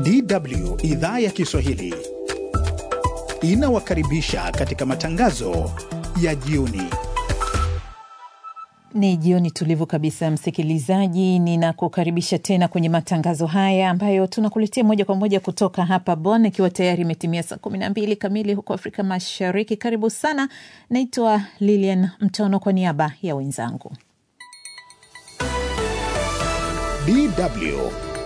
DW idhaa ya Kiswahili inawakaribisha katika matangazo ya jioni. Ni jioni tulivu kabisa, msikilizaji, ninakukaribisha tena kwenye matangazo haya ambayo tunakuletea moja kwa moja kutoka hapa Bonn, ikiwa tayari imetimia saa kumi na mbili kamili huko Afrika Mashariki. Karibu sana, naitwa Lilian Mtono kwa niaba ya wenzangu. DW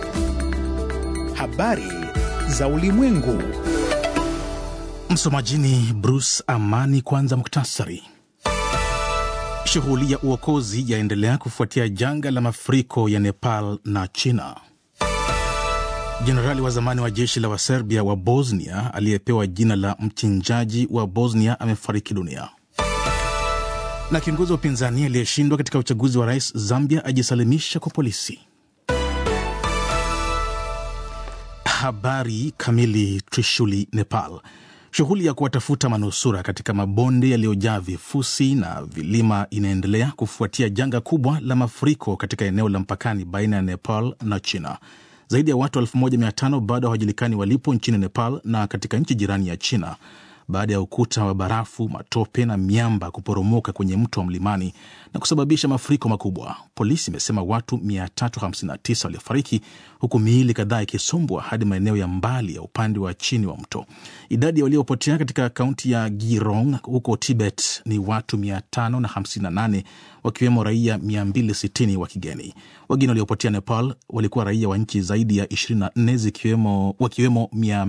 habari za ulimwengu. Msomajini Bruce Amani. Kwanza muktasari. Shughuli ya uokozi yaendelea kufuatia janga la mafuriko ya Nepal na China. Jenerali wa zamani wa jeshi la Waserbia wa Bosnia aliyepewa jina la mchinjaji wa Bosnia amefariki dunia. Na kiongozi wa upinzani aliyeshindwa katika uchaguzi wa rais Zambia ajisalimisha kwa polisi. Habari kamili. Trishuli, Nepal. Shughuli ya kuwatafuta manusura katika mabonde yaliyojaa vifusi na vilima inaendelea kufuatia janga kubwa la mafuriko katika eneo la mpakani baina ya Nepal na China. Zaidi ya watu 1500 bado hawajulikani walipo nchini Nepal na katika nchi jirani ya China baada ya ukuta wa barafu, matope na miamba kuporomoka kwenye mto wa mlimani na kusababisha mafuriko makubwa. Polisi imesema watu 359 waliofariki huku miili kadhaa ikisombwa hadi maeneo ya mbali ya upande wa chini wa mto. Idadi ya waliopotea katika kaunti ya Girong huko Tibet ni watu 558 wakiwemo raia 260 wa kigeni. Wengine waliopotea Nepal walikuwa raia wa nchi zaidi ya 24 zikiwemo, wakiwemo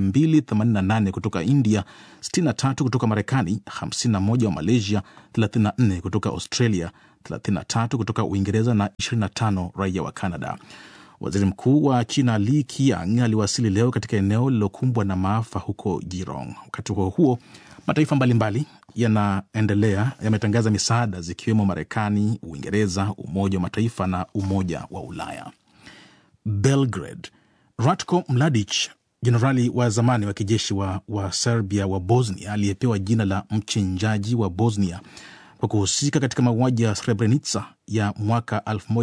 288 kutoka India, 63 kutoka Marekani, 51 wa Malaysia, 34 kutoka Australia, 33 kutoka Uingereza na 25 raia wa Canada. Waziri Mkuu wa China Li Qiang aliwasili leo katika eneo lililokumbwa na maafa huko Jirong. Wakati huo huo, mataifa mbalimbali yanaendelea yametangaza misaada zikiwemo Marekani, Uingereza, Umoja wa Mataifa na Umoja wa Ulaya. Belgrade, Ratko Mladic, jenerali wa zamani wa kijeshi wa, wa Serbia wa Bosnia aliyepewa jina la mchinjaji wa Bosnia kwa kuhusika katika mauaji ya Srebrenica ya mwaka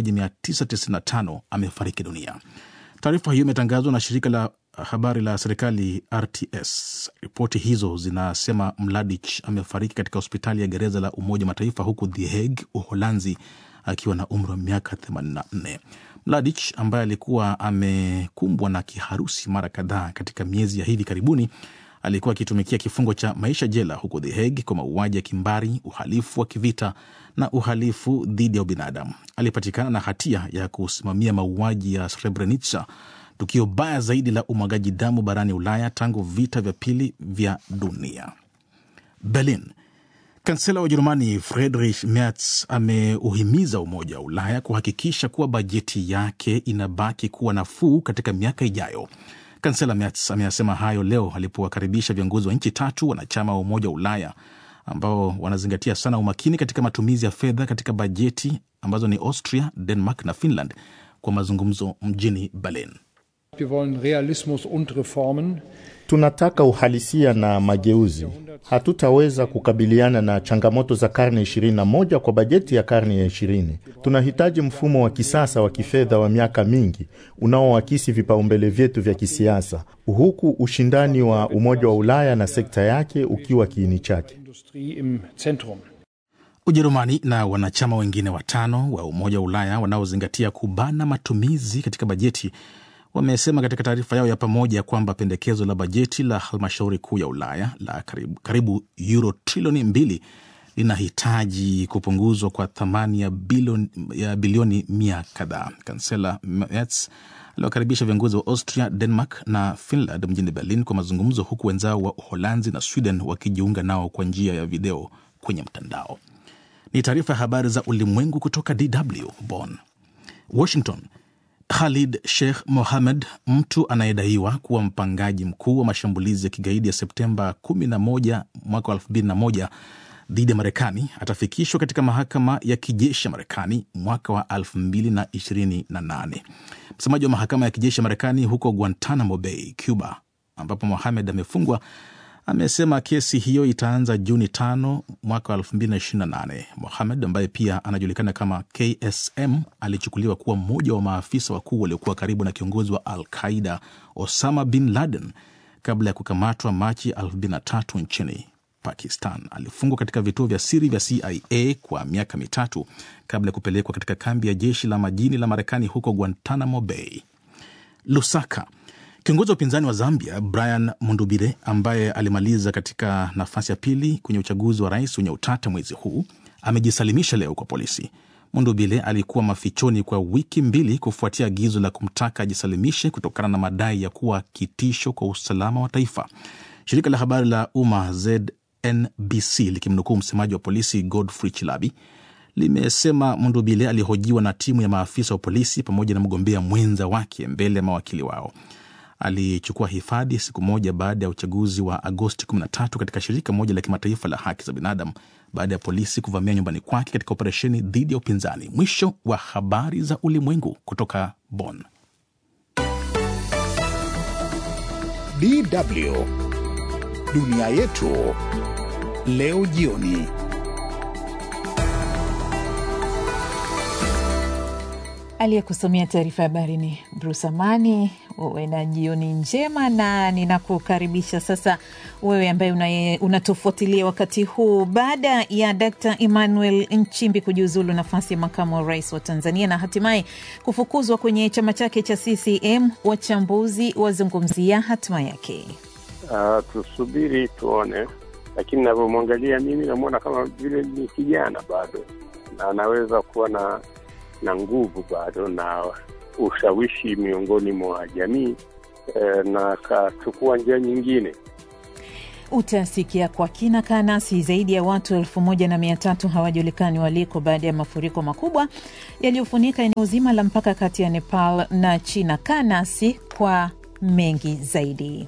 1995 amefariki dunia. Taarifa hiyo imetangazwa na shirika la habari la serikali RTS. Ripoti hizo zinasema Mladic amefariki katika hospitali ya gereza la Umoja Mataifa huku The Hague, Uholanzi, akiwa na umri wa miaka 84. Mladic ambaye alikuwa amekumbwa na kiharusi mara kadhaa katika miezi ya hivi karibuni alikuwa akitumikia kifungo cha maisha jela huko The Hague kwa mauaji ya kimbari, uhalifu wa kivita na uhalifu dhidi ya ubinadamu. Alipatikana na hatia ya kusimamia mauaji ya Srebrenica, tukio baya zaidi la umwagaji damu barani Ulaya tangu vita vya pili vya dunia. Berlin. Kansela wa Ujerumani Friedrich Merz ameuhimiza Umoja wa Ulaya kuhakikisha kuwa bajeti yake inabaki kuwa nafuu katika miaka ijayo. Kansela Merz ameyasema hayo leo alipowakaribisha viongozi wa nchi tatu wanachama wa Umoja wa Ulaya ambao wanazingatia sana umakini katika matumizi ya fedha katika bajeti ambazo ni Austria, Denmark na Finland kwa mazungumzo mjini Berlin. Wir wollen Realismus und Reformen. Tunataka uhalisia na mageuzi. Hatutaweza kukabiliana na changamoto za karne 21 kwa bajeti ya karne ya 20. Tunahitaji mfumo wa kisasa wa kifedha wa miaka mingi unaoakisi vipaumbele vyetu vya kisiasa, huku ushindani wa Umoja wa Ulaya na sekta yake ukiwa kiini chake. Industrie im Zentrum. Ujerumani na wanachama wengine watano wa Umoja wa Ulaya wanaozingatia kubana matumizi katika bajeti wamesema katika taarifa yao ya pamoja kwamba pendekezo la bajeti la halmashauri kuu ya Ulaya la karibu, karibu euro trilioni mbili linahitaji kupunguzwa kwa thamani ya bilioni, ya bilioni mia kadhaa. Kansela Merz aliwakaribisha viongozi wa Austria, Denmark na Finland mjini Berlin kwa mazungumzo, huku wenzao wa Uholanzi na Sweden wakijiunga nao kwa njia ya video kwenye mtandao. Ni taarifa ya habari za ulimwengu kutoka DW Bonn. Washington. Khalid Sheikh Mohammed, mtu anayedaiwa kuwa mpangaji mkuu wa mashambulizi ya kigaidi ya Septemba 11 mwaka 2001 dhidi ya Marekani, atafikishwa katika mahakama ya kijeshi ya Marekani mwaka wa 2028. Msemaji wa mahakama ya kijeshi ya Marekani huko Guantanamo Bay, Cuba, ambapo Mohamed amefungwa amesema kesi hiyo itaanza Juni tano mwaka wa 2028. Mohamed ambaye pia anajulikana kama KSM alichukuliwa kuwa mmoja wa maafisa wakuu waliokuwa karibu na kiongozi wa Al Qaida Osama bin Laden kabla ya kukamatwa Machi 2003 nchini Pakistan. Alifungwa katika vituo vya siri vya CIA kwa miaka mitatu kabla ya kupelekwa katika kambi ya jeshi la majini la Marekani huko Guantanamo Bay. Lusaka. Kiongozi wa upinzani wa Zambia Brian Mundubire ambaye alimaliza katika nafasi ya pili kwenye uchaguzi wa rais wenye utata mwezi huu amejisalimisha leo kwa polisi. Mundubile alikuwa mafichoni kwa wiki mbili kufuatia agizo la kumtaka ajisalimishe kutokana na madai ya kuwa kitisho kwa usalama wa taifa. Shirika la habari la umma ZNBC likimnukuu msemaji wa polisi Godfrey Chilabi limesema Mundubile alihojiwa na timu ya maafisa wa polisi pamoja na mgombea mwenza wake mbele ya mawakili wao. Alichukua hifadhi siku moja baada ya uchaguzi wa Agosti 13 katika shirika moja la kimataifa la haki za binadamu baada ya polisi kuvamia nyumbani kwake katika operesheni dhidi ya upinzani. Mwisho wa habari za ulimwengu kutoka Bonn. DW dunia yetu leo jioni. Aliyekusomea taarifa ya habari ni Bruce Amani. Uwe na jioni njema, na ninakukaribisha sasa wewe ambaye unatufuatilia wakati huu. Baada ya Dkt Emmanuel Nchimbi kujiuzulu nafasi ya makamu wa rais wa Tanzania na hatimaye kufukuzwa kwenye chama chake cha CCM, wachambuzi wazungumzia hatima yake. Uh, tusubiri tuone, lakini navyomwangalia mimi namwona kama vile ni kijana bado na anaweza kuwa na na nguvu bado na ushawishi miongoni mwa jamii eh, na akachukua njia nyingine. Utasikia kwa kina. Kaa nasi. Zaidi ya watu elfu moja na mia tatu hawajulikani waliko baada ya mafuriko makubwa yaliyofunika eneo zima la mpaka kati ya Nepal na China. Kaa nasi kwa mengi zaidi.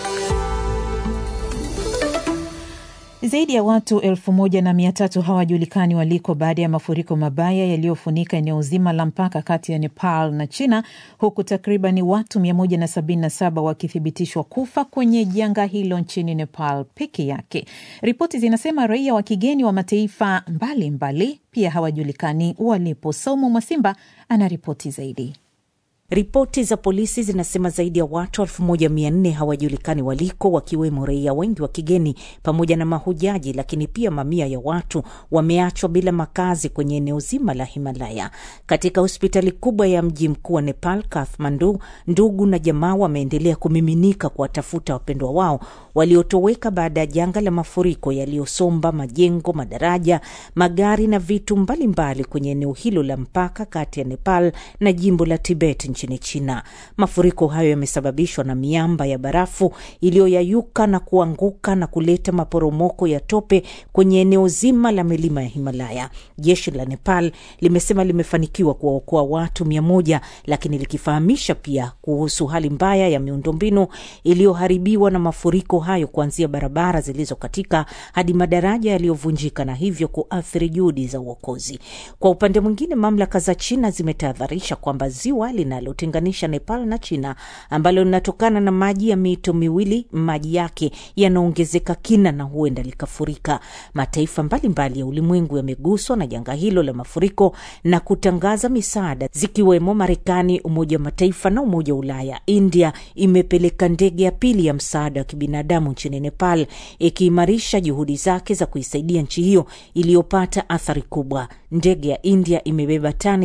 Zaidi ya watu elfu moja na mia tatu hawajulikani waliko baada ya mafuriko mabaya yaliyofunika eneo zima la mpaka kati ya Nepal na China, huku takriban watu 177 wakithibitishwa kufa kwenye janga hilo nchini Nepal peke yake. Ripoti zinasema raia wa kigeni wa mataifa mbalimbali mbali pia hawajulikani walipo. Saumu Mwasimba ana ripoti zaidi. Ripoti za polisi zinasema zaidi ya watu elfu moja mia nne hawajulikani waliko, wakiwemo raia wengi wa kigeni pamoja na mahujaji, lakini pia mamia ya watu wameachwa bila makazi kwenye eneo zima la Himalaya. Katika hospitali kubwa ya mji mkuu wa Nepal, Kathmandu, ndugu na jamaa wameendelea kumiminika kuwatafuta wapendwa wao waliotoweka baada ya janga la mafuriko yaliyosomba majengo, madaraja, magari na vitu mbalimbali mbali kwenye eneo hilo la mpaka kati ya Nepal na jimbo la Tibet nchini China. Mafuriko hayo yamesababishwa na miamba ya barafu iliyoyayuka na kuanguka na kuleta maporomoko ya tope kwenye eneo zima la milima ya Himalaya. Jeshi la Nepal limesema limefanikiwa kuwaokoa watu mia moja, lakini likifahamisha pia kuhusu hali mbaya ya miundombinu iliyoharibiwa na mafuriko hayo, kuanzia barabara zilizokatika hadi madaraja yaliyovunjika na hivyo kuathiri juhudi za uokozi. Kwa upande mwingine, mamlaka za China zimetahadharisha kwamba ziwa linalotenganisha Nepal na China ambalo linatokana na maji ya mito miwili, maji yake yanaongezeka kina na huenda likafurika. Mataifa mbalimbali mbali ya ulimwengu yameguswa na janga hilo la mafuriko na kutangaza misaada, zikiwemo Marekani, Umoja wa Mataifa na Umoja wa Ulaya. India imepeleka ndege ya pili ya msaada wa kibinadamu nchini Nepal, ikiimarisha juhudi zake za kuisaidia nchi hiyo iliyopata athari kubwa. Ndege ya India imebeba tani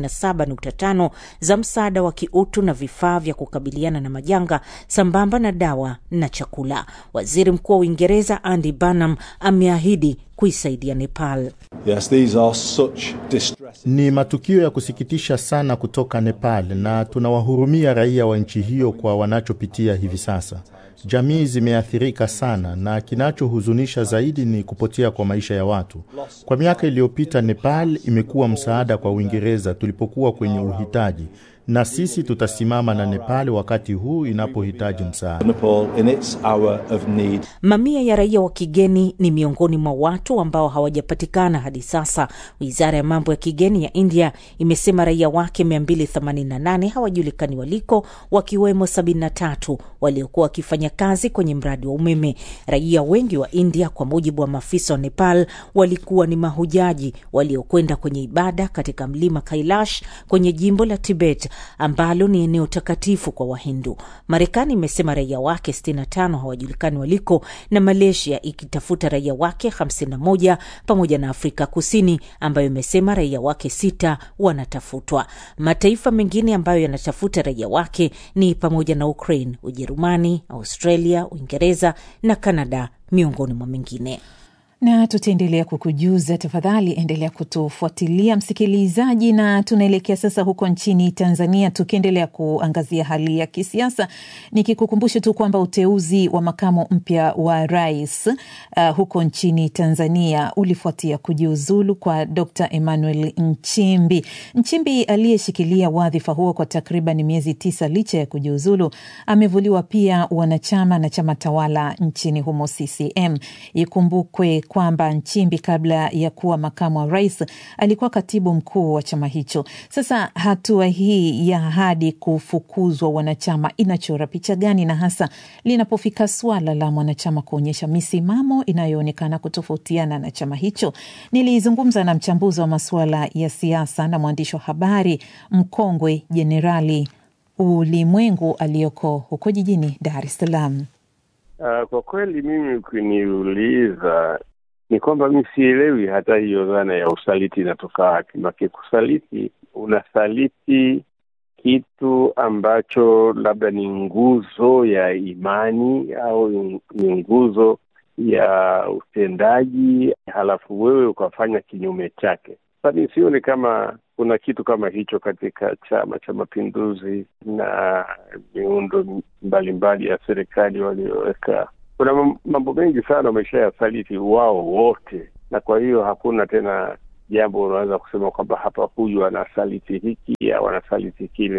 37.5 za msaada wa kiutu na vifaa vya kukabiliana na majanga sambamba na dawa na chakula. Waziri Mkuu wa Uingereza Andy Burnham ameahidi kuisaidia Nepal. Yes, these are such distress. Ni matukio ya kusikitisha sana kutoka Nepal na tunawahurumia raia wa nchi hiyo kwa wanachopitia hivi sasa. Jamii zimeathirika sana na kinachohuzunisha zaidi ni kupotea kwa maisha ya watu. Kwa miaka iliyopita, Nepal imekuwa msaada kwa Uingereza tulipokuwa kwenye uhitaji, na sisi tutasimama na Nepal wakati huu inapohitaji msaada. Nepal in its hour of need. Mamia ya raia wa kigeni ni miongoni mwa watu watu ambao hawajapatikana hadi sasa. Wizara ya mambo ya kigeni ya India imesema raia wake 288 hawajulikani waliko, wakiwemo 73 waliokuwa wakifanya kazi kwenye mradi wa umeme. Raia wengi wa India, kwa mujibu wa maafisa wa Nepal, walikuwa ni mahujaji waliokwenda kwenye ibada katika mlima Kailash kwenye jimbo la Tibet ambalo ni eneo takatifu kwa Wahindu. Marekani imesema raia wake 65 hawajulikani waliko na Malaysia ikitafuta raia wake 51 pamoja na Afrika Kusini ambayo imesema raia wake sita wanatafutwa. Mataifa mengine ambayo yanatafuta raia wake ni pamoja na Ukraine, Ujerumani, Australia, Uingereza na Kanada miongoni mwa mengine na tutaendelea kukujuza. Tafadhali endelea kutufuatilia msikilizaji, na tunaelekea sasa huko nchini Tanzania, tukiendelea kuangazia hali ya kisiasa, nikikukumbusha tu kwamba uteuzi wa makamu mpya wa rais uh, huko nchini Tanzania ulifuatia kujiuzulu kwa Dr Emmanuel Nchimbi. Nchimbi aliyeshikilia wadhifa huo kwa takriban miezi tisa licha ya kujiuzulu, amevuliwa pia wanachama na chama tawala nchini humo CCM. Ikumbukwe kwamba Nchimbi kabla ya kuwa makamu wa rais alikuwa katibu mkuu wa chama hicho. Sasa hatua hii ya hadi kufukuzwa wanachama inachora picha gani, na hasa linapofika suala la mwanachama kuonyesha misimamo inayoonekana kutofautiana na chama hicho? Nilizungumza na mchambuzi wa masuala ya siasa na mwandishi wa habari mkongwe Jenerali Ulimwengu aliyoko huko jijini Dar es Salaam. Uh, kwa kweli mimi ukiniuliza ni kwamba mi sielewi hata hiyo dhana ya usaliti inatoka wapi. Make kusaliti, unasaliti kitu ambacho labda ni nguzo ya imani au ni nguzo ya utendaji, halafu wewe ukafanya kinyume chake. Sasa sioni kama kuna kitu kama hicho katika Chama cha Mapinduzi na miundo mbalimbali ya serikali walioweka. Kuna mambo mengi sana wamesha yasaliti wao wote, na kwa hiyo hakuna tena jambo unaweza kusema kwamba hapa huyu anasaliti hiki au anasaliti kile.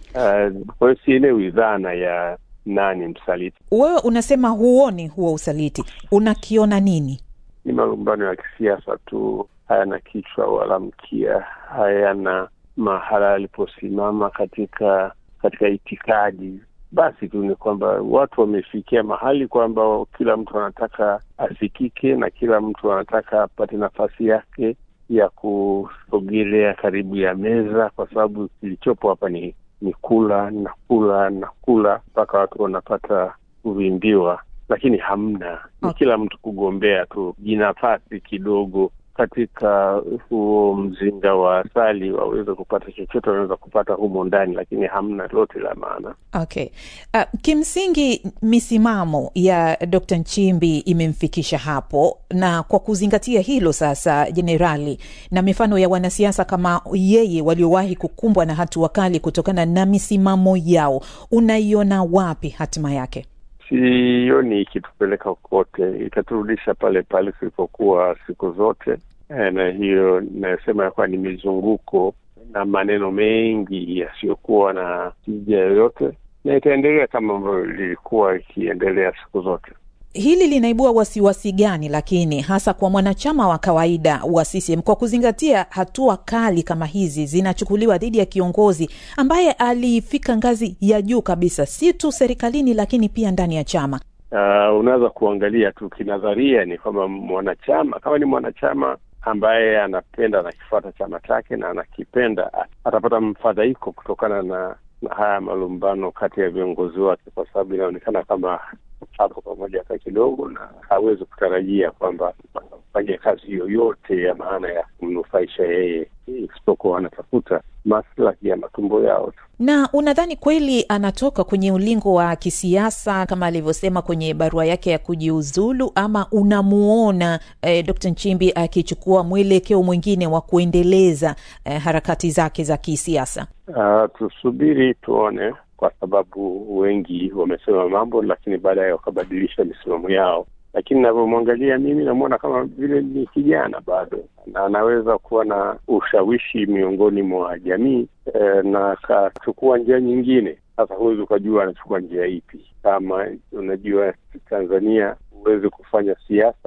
Uh, kwa hiyo sielewi dhana ya nani msaliti. Wewe unasema huoni huo usaliti, unakiona nini? Ni malumbano ya kisiasa tu, hayana kichwa wala mkia, hayana mahala aliposimama katika katika itikadi. Basi tu ni kwamba watu wamefikia mahali kwamba kila mtu anataka asikike na kila mtu anataka apate nafasi yake ya kusogelea karibu ya meza, kwa sababu kilichopo hapa ni ni kula na kula na kula mpaka watu wanapata kuvimbiwa, lakini hamna, ni kila mtu kugombea tu jinafasi kidogo katika huo mzinga wa asali waweze kupata chochote wanaweza kupata humo ndani, lakini hamna lote la maana. Okay. Uh, kimsingi misimamo ya Dr. Nchimbi imemfikisha hapo, na kwa kuzingatia hilo sasa, jenerali, na mifano ya wanasiasa kama yeye waliowahi kukumbwa na hatua kali kutokana na misimamo yao, unaiona wapi hatima yake? Sioni ikitupeleka kokote, itaturudisha pale pale tulipokuwa siku zote. E, na hiyo inayosema ya kuwa ni mizunguko na maneno mengi yasiyokuwa na tija yoyote, na itaendelea kama ambavyo lilikuwa ikiendelea siku zote. Hili linaibua wasiwasi gani lakini hasa kwa mwanachama wa kawaida wa CCM kwa kuzingatia hatua kali kama hizi zinachukuliwa dhidi ya kiongozi ambaye alifika ngazi ya juu kabisa, si tu serikalini, lakini pia ndani ya chama? Uh, unaweza kuangalia tu kinadharia, ni kwamba mwanachama kama ni mwanachama ambaye anapenda anakifuata chama chake na anakipenda, atapata mfadhaiko kutokana na na haya malumbano kati ya viongozi wake, kwa sababu inaonekana kama hapo pamoja hata kidogo, na hawezi kutarajia kwamba afanye kazi yoyote ya maana ya kumnufaisha yeye, isipokuwa anatafuta maslahi ya matumbo yao tu. Na unadhani kweli anatoka kwenye ulingo wa kisiasa kama alivyosema kwenye barua yake ya kujiuzulu, ama unamuona eh, Dr. Nchimbi akichukua mwelekeo mwingine wa kuendeleza eh, harakati zake za kisiasa? Uh, tusubiri tuone, kwa sababu wengi wamesema mambo, lakini baadaye wakabadilisha misimamo yao. Lakini navyomwangalia mimi, namwona kama vile ni kijana bado, na anaweza kuwa na ushawishi miongoni mwa jamii e, na akachukua njia nyingine. Sasa huwezi ukajua anachukua njia ipi. Kama unajua Tanzania huwezi kufanya siasa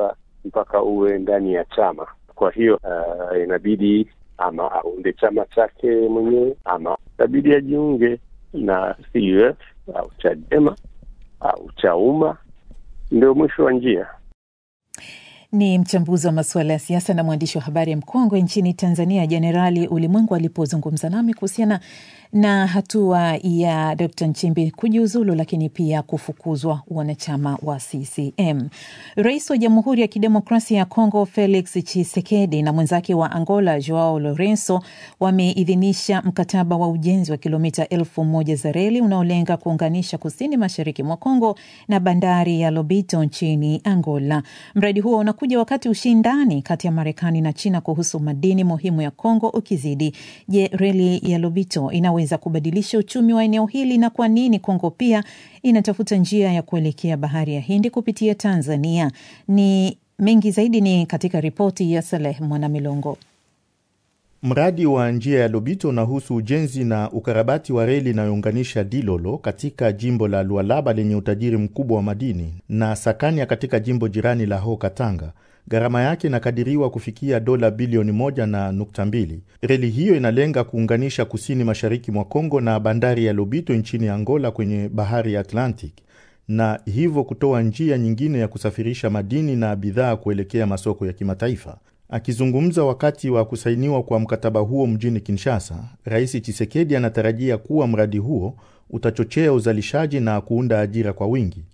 mpaka uwe ndani ya chama. Kwa hiyo uh, inabidi ama aunde chama chake mwenyewe ama inabidi ajiunge na CUF au Chadema au Chauma, ndio mwisho wa njia. Ni mchambuzi wa masuala ya siasa na mwandishi wa habari mkongwe nchini Tanzania, Jenerali Ulimwengu alipozungumza nami kuhusiana na hatua ya Dr Nchimbi kujiuzulu, lakini pia kufukuzwa wanachama wa CCM. Rais wa Jamhuri ya Kidemokrasia ya Kongo Felix Tshisekedi na mwenzake wa Angola Joao Lorenzo wameidhinisha mkataba wa ujenzi wa kilomita elfu moja za reli unaolenga kuunganisha kusini mashariki mwa Kongo na bandari ya Lobito nchini Angola. Mradi huo unakuja wakati ushindani kati ya Marekani na China kuhusu madini muhimu ya Kongo ukizidi. Je, reli ya Lobito inaweza kubadilisha uchumi wa eneo hili na kwa nini Kongo pia inatafuta njia ya kuelekea bahari ya Hindi kupitia Tanzania? Ni mengi zaidi ni katika ripoti ya Saleh Mwanamilongo. Mradi wa njia ya Lobito unahusu ujenzi na ukarabati wa reli inayounganisha Dilolo katika jimbo la Lualaba lenye utajiri mkubwa wa madini na Sakania katika jimbo jirani la Ho Katanga. Gharama yake inakadiriwa kufikia dola bilioni moja na nukta mbili. Reli hiyo inalenga kuunganisha kusini mashariki mwa Kongo na bandari ya Lobito nchini Angola kwenye bahari ya Atlantic na hivyo kutoa njia nyingine ya kusafirisha madini na bidhaa kuelekea masoko ya kimataifa. Akizungumza wakati wa kusainiwa kwa mkataba huo mjini Kinshasa, Rais Chisekedi anatarajia kuwa mradi huo utachochea uzalishaji na kuunda ajira kwa wingi.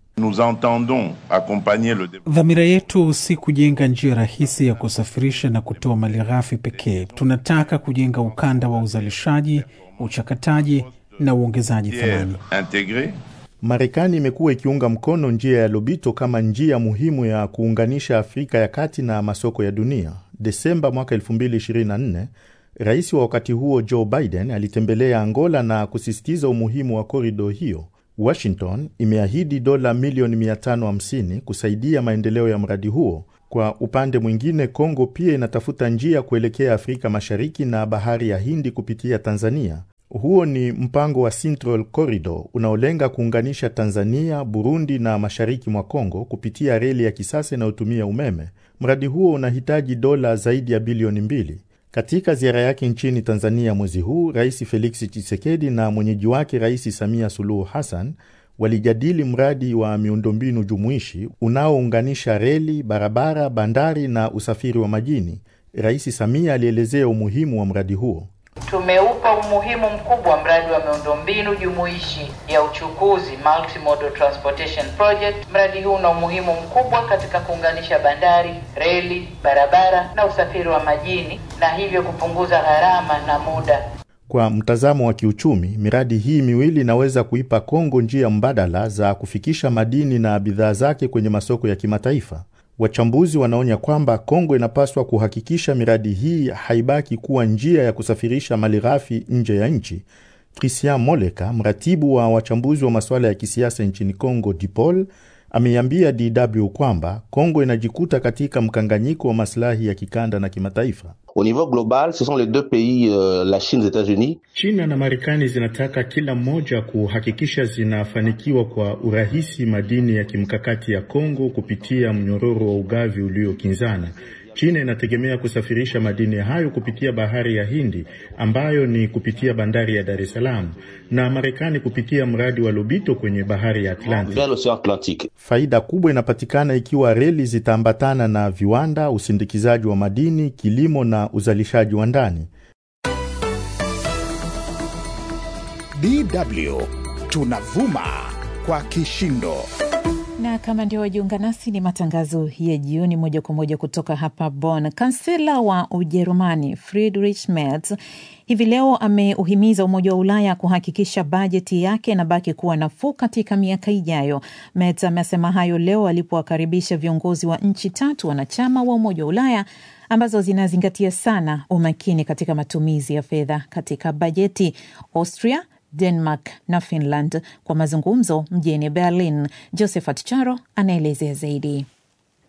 Dhamira yetu si kujenga njia rahisi ya kusafirisha na kutoa malighafi pekee. Tunataka kujenga ukanda wa uzalishaji, uchakataji na uongezaji thamani. Marekani imekuwa ikiunga mkono njia ya Lobito kama njia muhimu ya kuunganisha Afrika ya kati na masoko ya dunia. Desemba mwaka 2024 rais wa wakati huo Joe Biden alitembelea Angola na kusisitiza umuhimu wa korido hiyo. Washington imeahidi dola milioni 550 kusaidia maendeleo ya mradi huo. Kwa upande mwingine, Kongo pia inatafuta njia kuelekea Afrika Mashariki na bahari ya Hindi kupitia Tanzania. Huo ni mpango wa Central Corridor unaolenga kuunganisha Tanzania, Burundi na mashariki mwa Kongo kupitia reli ya kisasa inayotumia umeme. Mradi huo unahitaji dola zaidi ya bilioni mbili. Katika ziara yake nchini Tanzania mwezi huu, Rais Felix Tshisekedi na mwenyeji wake Rais Samia Suluhu Hassan walijadili mradi wa miundombinu jumuishi unaounganisha reli, barabara, bandari na usafiri wa majini. Rais Samia alielezea umuhimu wa mradi huo. Tumeupa umuhimu mkubwa mradi wa miundombinu jumuishi ya uchukuzi Multimodal Transportation Project. Mradi huu una umuhimu mkubwa katika kuunganisha bandari, reli, barabara na usafiri wa majini na hivyo kupunguza gharama na muda. Kwa mtazamo wa kiuchumi, miradi hii miwili inaweza kuipa Kongo njia mbadala za kufikisha madini na bidhaa zake kwenye masoko ya kimataifa. Wachambuzi wanaonya kwamba Kongo inapaswa kuhakikisha miradi hii haibaki kuwa njia ya kusafirisha malighafi nje ya nchi. Christian Moleka, mratibu wa wachambuzi wa masuala ya kisiasa nchini Kongo, DIPOL, ameiambia DW kwamba Kongo inajikuta katika mkanganyiko wa masilahi ya kikanda na kimataifa. Au niveau global, ce sont les deux pays, euh, la Chine, les États-Unis. China na Marekani zinataka kila mmoja kuhakikisha zinafanikiwa kwa urahisi madini ya kimkakati ya Kongo kupitia mnyororo wa ugavi uliokinzana. China inategemea kusafirisha madini hayo kupitia bahari ya Hindi ambayo ni kupitia bandari ya Dar es Salaam na Marekani kupitia mradi wa Lobito kwenye bahari ya Atlantic. Faida kubwa inapatikana ikiwa reli zitaambatana na viwanda, usindikizaji wa madini, kilimo na uzalishaji wa ndani. DW tunavuma kwa kishindo na kama ndio wajiunga nasi, ni matangazo ya jioni moja kwa moja kutoka hapa Bonn. Kansela wa Ujerumani Friedrich Merz hivi leo ameuhimiza Umoja wa Ulaya kuhakikisha bajeti yake inabaki kuwa nafuu katika miaka ijayo. Merz amesema hayo leo alipowakaribisha viongozi wa nchi tatu wanachama wa Umoja wa Ulaya ambazo zinazingatia sana umakini katika matumizi ya fedha katika bajeti: Austria, Denmark na Finland kwa mazungumzo mjini Berlin. Josephat Charo anaelezea zaidi.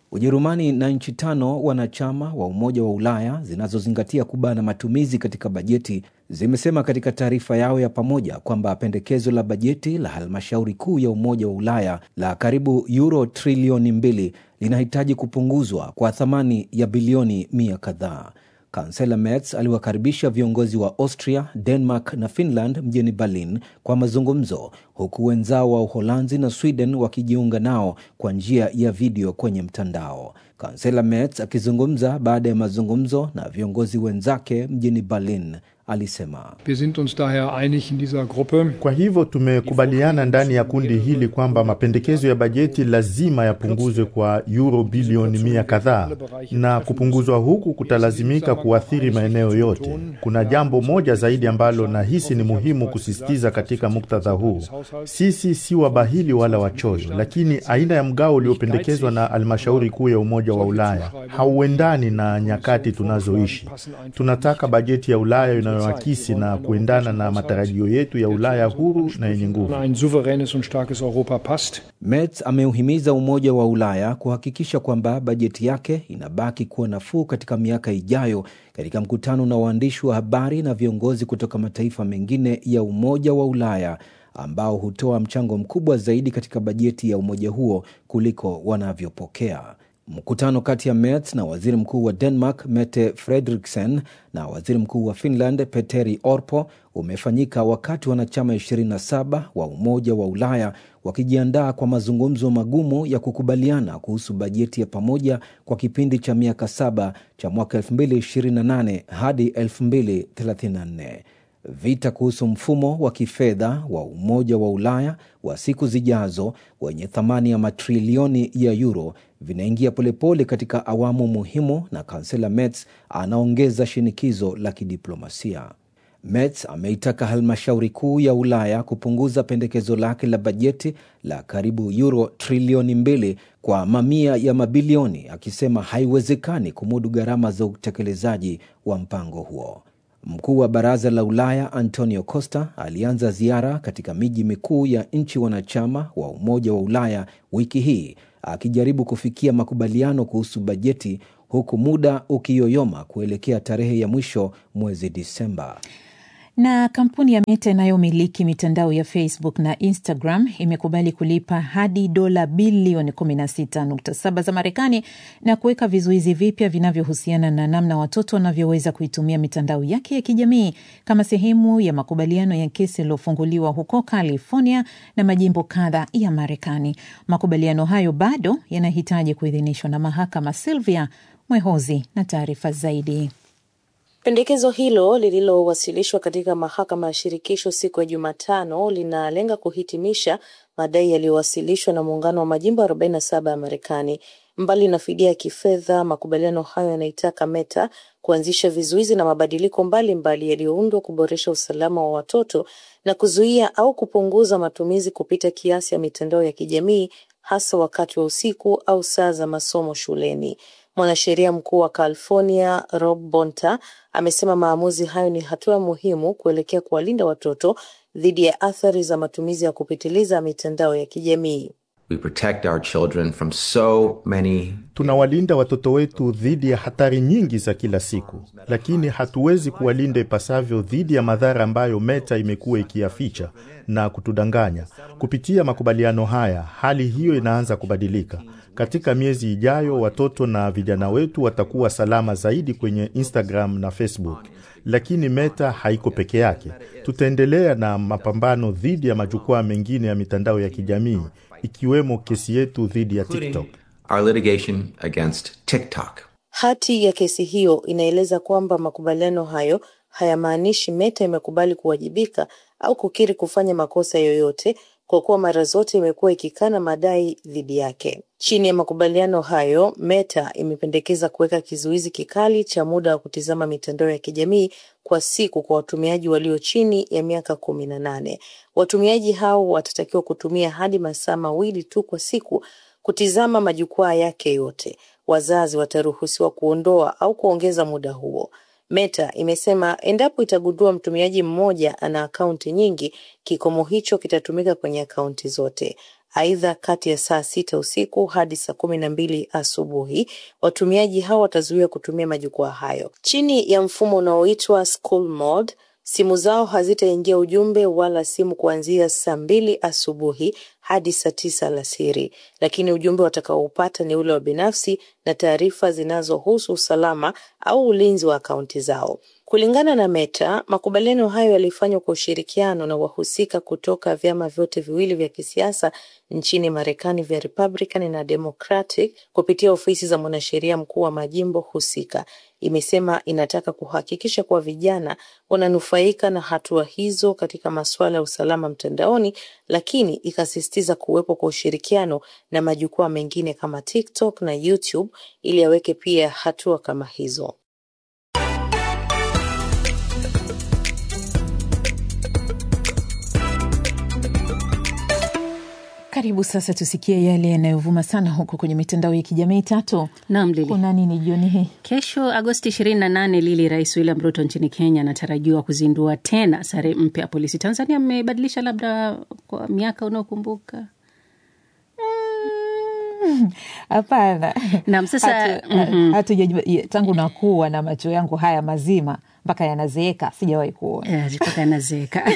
Ujerumani na nchi tano wanachama wa Umoja wa Ulaya zinazozingatia kubana matumizi katika bajeti zimesema katika taarifa yao ya pamoja kwamba pendekezo la bajeti la halmashauri kuu ya Umoja wa Ulaya la karibu euro trilioni mbili linahitaji kupunguzwa kwa thamani ya bilioni mia kadhaa. Kansela Merz aliwakaribisha viongozi wa Austria, Denmark na Finland mjini Berlin kwa mazungumzo, huku wenzao wa Uholanzi na Sweden wakijiunga nao kwa njia ya video kwenye mtandao. Kansela Merz akizungumza baada ya mazungumzo na viongozi wenzake mjini Berlin alisema Wir sind uns daher einig in dieser Gruppe. Kwa hivyo tumekubaliana ndani ya kundi hili kwamba mapendekezo ya bajeti lazima yapunguzwe kwa euro bilioni mia kadhaa, na kupunguzwa huku kutalazimika kuathiri maeneo yote. Kuna jambo moja zaidi ambalo nahisi ni muhimu kusisitiza katika muktadha huu: sisi si wabahili wala wachoyo, lakini aina ya mgao uliopendekezwa na halmashauri kuu ya Umoja wa Ulaya hauendani na nyakati tunazoishi. Tunataka bajeti ya Ulaya inayoakisi na kuendana na matarajio yetu ya Ulaya huru na yenye nguvu. Ein souveränes und starkes Europa passt. Merz ameuhimiza Umoja wa Ulaya kuhakikisha kwamba bajeti yake inabaki kuwa nafuu katika miaka ijayo, katika mkutano na waandishi wa habari na viongozi kutoka mataifa mengine ya Umoja wa Ulaya ambao hutoa mchango mkubwa zaidi katika bajeti ya umoja huo kuliko wanavyopokea. Mkutano kati ya Merz na waziri mkuu wa Denmark Mette Frederiksen na waziri mkuu wa Finland Petteri Orpo umefanyika wakati wanachama 27 wa Umoja wa Ulaya wakijiandaa kwa mazungumzo magumu ya kukubaliana kuhusu bajeti ya pamoja kwa kipindi cha miaka saba cha mwaka 2028 hadi 2034. Vita kuhusu mfumo wa kifedha wa Umoja wa Ulaya wa siku zijazo wenye thamani ya matrilioni ya euro vinaingia polepole katika awamu muhimu, na kansela Merz anaongeza shinikizo la kidiplomasia. Merz ameitaka halmashauri kuu ya Ulaya kupunguza pendekezo lake la bajeti la karibu euro trilioni mbili kwa mamia ya mabilioni, akisema haiwezekani kumudu gharama za utekelezaji wa mpango huo. Mkuu wa baraza la Ulaya Antonio Costa alianza ziara katika miji mikuu ya nchi wanachama wa Umoja wa Ulaya wiki hii akijaribu kufikia makubaliano kuhusu bajeti, huku muda ukiyoyoma kuelekea tarehe ya mwisho mwezi Disemba. Na kampuni ya Meta inayomiliki mitandao ya Facebook na Instagram imekubali kulipa hadi dola bilioni 16.7 za Marekani na kuweka vizuizi vipya vinavyohusiana na namna watoto wanavyoweza kuitumia mitandao yake ya kijamii kama sehemu ya makubaliano ya kesi yaliyofunguliwa huko California na majimbo kadha ya Marekani. Makubaliano hayo bado yanahitaji kuidhinishwa na mahakama. Silvia Mwehozi na taarifa zaidi. Pendekezo hilo lililowasilishwa katika mahakama ya shirikisho siku ya Jumatano linalenga kuhitimisha madai yaliyowasilishwa na muungano wa majimbo 47 ya Marekani. Mbali na fidia ya kifedha, makubaliano hayo yanaitaka Meta kuanzisha vizuizi na mabadiliko mbalimbali yaliyoundwa kuboresha usalama wa watoto na kuzuia au kupunguza matumizi kupita kiasi ya mitandao ya kijamii, hasa wakati wa usiku au saa za masomo shuleni. Mwanasheria mkuu wa California Rob Bonta amesema maamuzi hayo ni hatua muhimu kuelekea kuwalinda watoto dhidi ya athari za matumizi ya kupitiliza mitandao ya kijamii. We protect our children from so many Tunawalinda watoto wetu dhidi ya hatari nyingi za kila siku, lakini hatuwezi kuwalinda ipasavyo dhidi ya madhara ambayo Meta imekuwa ikiyaficha na kutudanganya. Kupitia makubaliano haya, hali hiyo inaanza kubadilika. Katika miezi ijayo, watoto na vijana wetu watakuwa salama zaidi kwenye Instagram na Facebook. Lakini Meta haiko peke yake. Tutaendelea na mapambano dhidi ya majukwaa mengine ya mitandao ya kijamii ikiwemo kesi yetu dhidi ya TikTok. our litigation against TikTok. Hati ya kesi hiyo inaeleza kwamba makubaliano hayo hayamaanishi Meta imekubali kuwajibika au kukiri kufanya makosa yoyote, kwa kuwa mara zote imekuwa ikikana madai dhidi yake. Chini ya makubaliano hayo, Meta imependekeza kuweka kizuizi kikali cha muda wa kutizama mitandao ya kijamii kwa siku kwa watumiaji walio chini ya miaka kumi na nane. Watumiaji hao watatakiwa kutumia hadi masaa mawili tu kwa siku kutizama majukwaa yake yote. Wazazi wataruhusiwa kuondoa au kuongeza muda huo. Meta imesema endapo itagundua mtumiaji mmoja ana akaunti nyingi, kikomo hicho kitatumika kwenye akaunti zote. Aidha, kati ya saa sita usiku hadi saa kumi na mbili asubuhi watumiaji hao watazuiwa kutumia majukwaa hayo chini ya mfumo unaoitwa School Mode. Simu zao hazitaingia ujumbe wala simu kuanzia saa mbili asubuhi hadi saa tisa alasiri, lakini ujumbe watakaoupata ni ule wa binafsi na taarifa zinazohusu usalama au ulinzi wa akaunti zao. Kulingana na Meta, makubaliano hayo yalifanywa kwa ushirikiano na wahusika kutoka vyama vyote viwili vya kisiasa nchini Marekani vya Republican na Democratic kupitia ofisi za mwanasheria mkuu wa majimbo husika. Imesema inataka kuhakikisha kuwa vijana wananufaika na hatua hizo katika masuala ya usalama mtandaoni, lakini ikasisitiza kuwepo kwa ushirikiano na majukwaa mengine kama TikTok na YouTube ili aweke pia hatua kama hizo. Karibu sasa tusikie yale yanayovuma sana huko kwenye mitandao ya kijamii. Tatu, Naam, Lili. kuna nini jioni hii? Kesho Agosti 28, Lili, Rais William Ruto nchini Kenya anatarajiwa kuzindua tena sare mpya ya polisi. Tanzania mmebadilisha labda kwa miaka unaokumbuka? Hapana, Naam, sasa Hatu- mhm. hatujajua ye- tangu nakuwa na macho yangu haya mazima mpaka yanazeeka sijawahi kuona. Eh, mpaka yanazeeka.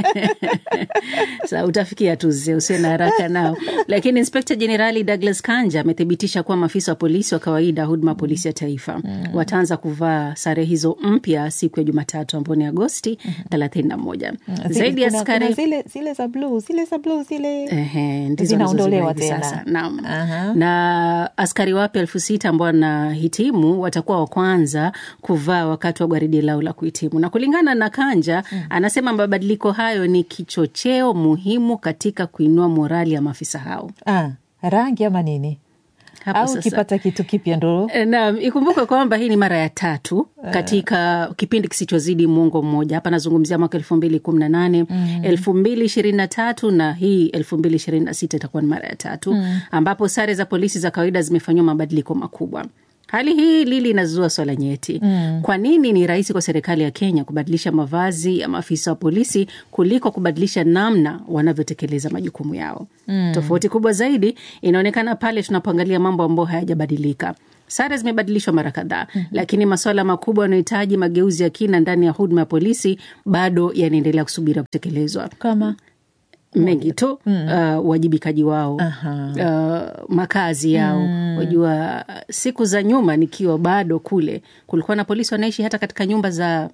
Sa utafikia tu zee, usiwe na haraka nao. Lakini Inspekta Jenerali Douglas Kanja amethibitisha kuwa maafisa wa polisi wa kawaida huduma polisi ya taifa wataanza kuvaa sare hizo mpya siku ya Jumatatu ambao ni Agosti thelathini na moja. Zile- Zaidi ya kuna- askari kuna zile, zile za bluu zile za bluu zile Ehe, ndizo zinaondolewa wanazozivaa hivi tena. sasa. Naam. Na askari wapya elfu sita ambao wanahitimu watakuwa wa kwanza kuvaa wakati wa gwaridi lao la kuhitimu. Na kulingana na Kanja, anasema mabadiliko hayo ni kichocheo muhimu katika kuinua morali ya maafisa hao. Ah, rangi ama nini? Hapo Au sasa. ukipata kitu kipya ndo E, Naam, ikumbuke kwamba hii ni mara ya tatu katika kipindi kisichozidi mwongo mmoja. Hapa nazungumzia mwaka elfu mbili kumi na nane elfu mbili ishirini na tatu na hii elfu mbili ishirini na sita itakuwa ni mara ya tatu Mm. ambapo sare za polisi za kawaida zimefanyiwa mabadiliko makubwa. Hali hii Lili inazua swala nyeti. Mm. Kwa nini ni rahisi kwa serikali ya Kenya kubadilisha mavazi ya maafisa wa polisi kuliko kubadilisha namna wanavyotekeleza majukumu yao? Mm. Tofauti kubwa zaidi inaonekana pale tunapoangalia mambo ambayo hayajabadilika. Sare zimebadilishwa mara kadhaa, lakini masuala makubwa yanayohitaji mageuzi ya kina ndani ya huduma ya polisi bado yanaendelea kusubiri kutekelezwa kama mengi tu uh, uwajibikaji wao uh, makazi yao Mm. wajua siku za nyuma nikiwa bado kule kulikuwa na polisi wanaishi hata katika nyumba za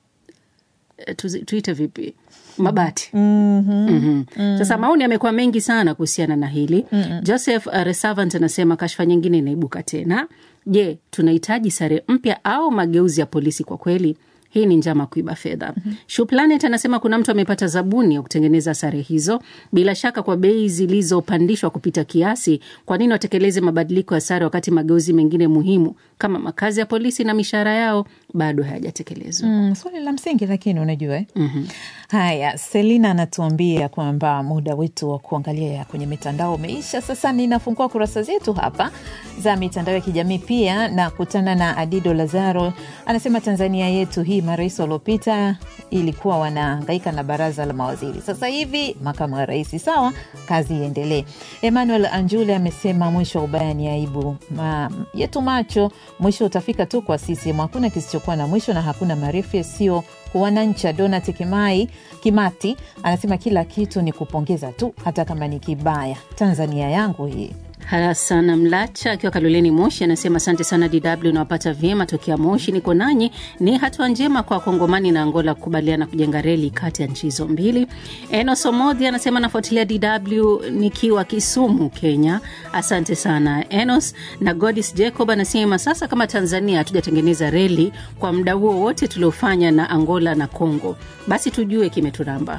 eh, tuzi- tuite vipi mabati Mhm. Sasa maoni yamekuwa mengi sana kuhusiana na hili. Joseph uh, Resavant anasema kashfa nyingine inaibuka tena. Je, tunahitaji sare mpya au mageuzi ya polisi kwa kweli? Hii ni njama kuiba fedha. mm Planet anasema kuna mtu amepata zabuni ya kutengeneza sare hizo, bila shaka kwa bei zilizopandishwa kupita kiasi. Kwa nini watekeleze mabadiliko ya sare wakati mageuzi mengine muhimu kama makazi ya polisi na mishahara yao bado hayajatekelezwa? Mm, swali la msingi lakini unajua eh? Haya, Selina anatuambia kwamba muda wetu wa kuangalia ya kwenye mitandao umeisha. Sasa ninafungua kurasa zetu hapa za mitandao ya kijamii pia na kutana na Adido Lazaro, anasema Tanzania yetu hii, marais waliopita ilikuwa wanahangaika na baraza la mawaziri, sasa hivi makamu wa rais. Sawa, kazi iendelee. Emmanuel Anjule amesema mwisho wa ubaya ni aibu Ma, yetu macho, mwisho utafika tu kwa CCM. Hakuna kisichokuwa na mwisho na hakuna marefu yasiyo wanancha. Donat Kimai Kimati anasema kila kitu ni kupongeza tu, hata kama ni kibaya. Tanzania yangu hii. Hasana Mlacha akiwa Kaloleni Moshi anasema asante sana DW, nawapata vyema tokea Moshi, niko nanyi. Ni hatua njema kwa Kongomani na Angola kukubaliana kujenga reli kati ya nchi hizo mbili. Enos Omodhi anasema nafuatilia DW nikiwa Kisumu, Kenya. Asante sana Enos. Na Godis Jacob anasema sasa kama Tanzania hatujatengeneza reli kwa muda huo wote tuliofanya na Angola na Congo, basi tujue kimeturamba.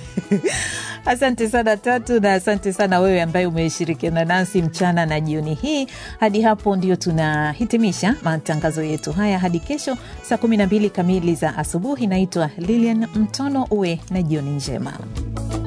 Asante sana Tatu, na asante sana wewe ambaye umeshirikiana nasi mchana na jioni hii. Hadi hapo ndio tunahitimisha matangazo yetu haya hadi kesho saa 12 kamili za asubuhi. Naitwa Lilian Mtono, uwe na jioni njema.